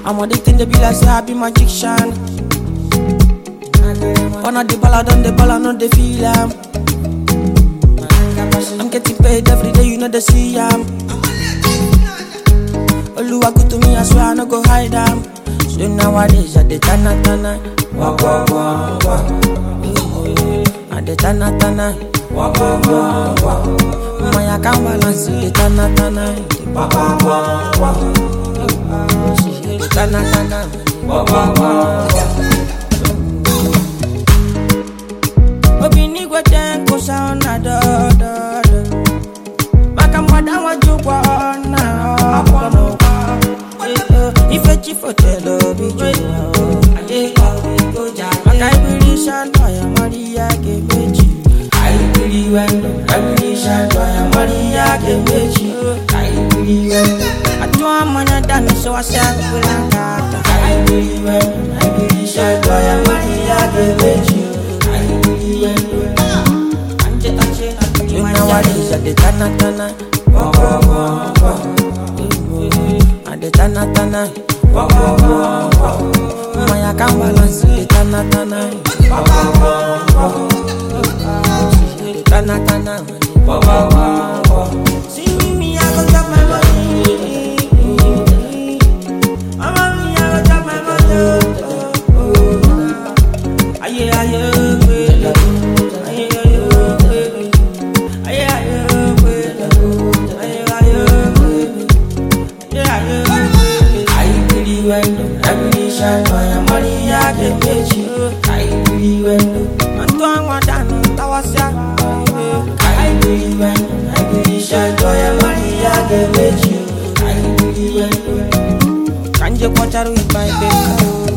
I'm addicted, they be like say I be magician. One of the ball, I done the ball, I know they feel am. I'm getting paid every day, you know they see am. Oluwa good to me, I swear I no go hide am. So nowadays I dey tana tana, walk walk walk walk. I dey tana tana, walk walk walk walk. My account balance dey tana tana, walk walk walk walk. She dey tana tana, walk walk walk walk. Obinigwe ten ko sauna do do do. Maka mwada wajukwa ona apono. Ife chifo telo bijuwa. Maka ibiri shanto ya Maria gemeji. Aibiri wendo, aibiri shanto ya Maria gemeji. Aibiri wendo. Atwa manya dani so asya kulangata. Aibiri wendo, aibiri shanto ya Maria gemeji. Aibiri wendo. Anje anje anje. Nowadays I dey tana tana. Walk walk walk walk. I dey tana tana. Walk walk walk walk. My account balance dey tana tana. Walk walk walk walk. She dey tana tana. Walk walk walk walk. See me, me, I go chop my money. Mama, me, I go chop my money. Aye, aye, baby. Aye, aye, baby. Aye, aye, baby. Aye, aye, baby. Aye, aye, baby. Aye, pretty wendo. Every shine by a Maria get pechi. Aye, pretty wendo. Antoine Wadano, Tawasya. Aye, pretty wendo. Every shine by a Maria get pechi. Aye, pretty wendo. Kanje kwacharu ibai beka.